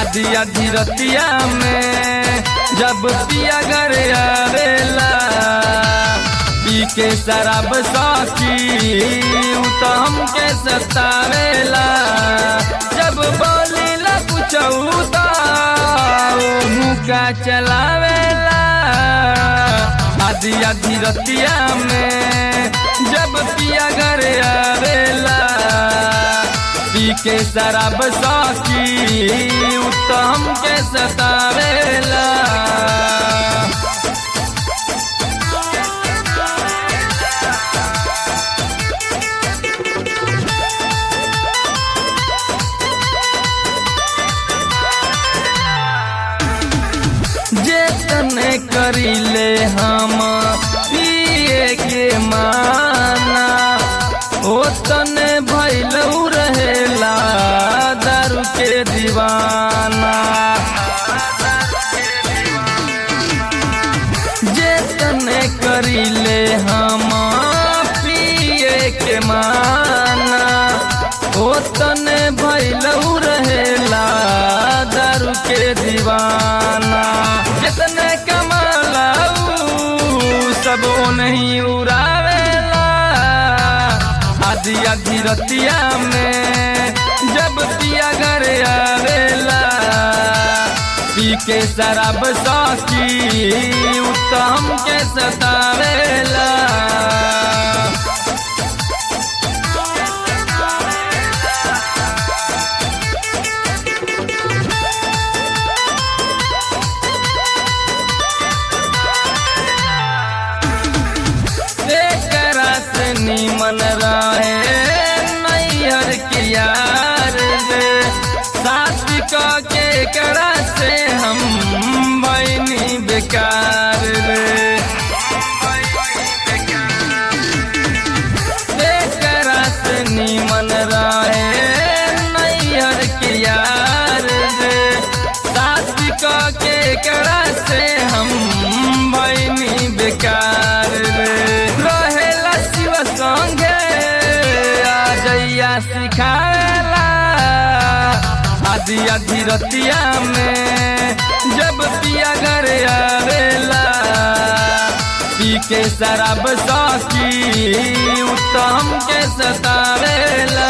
आधी आधी रतिया में जब पिया घर आवेला पी के शराब साकी उ तो हमके सतावेला जब बोलीला कुछ तो मुका चलावेला आधी आधी रतिया में जब पिया घर आवेला पी के शराब साकी उ तो हमके सतावेला जेतने करीले हम पिए के माना ओतने भैलऊ रहेला दारू के दीवाना जेतने करीले हम पिए के माना ओतने भैलऊ रहेला दारू के दीवाना जितने कमालाऊ सब नहीं उड़ावेला आधी आधी रतिया में जब पिया घर आवेला पी के शराब साकी उत्तम के सतावेला एकरा से निमन रहे नैहर के यार रे साथी क के एकरा से हम बनी बेकार रे एकरा से निमन रहे नैहर के यार रे साथी क के एकरा से हम बनी बेकार रे रहेला शिव संगे आ जइया सिखावेला आधी आधी रतिया में जब पिया घर आवेला पी के शराब साकी उत्तम के सतावेला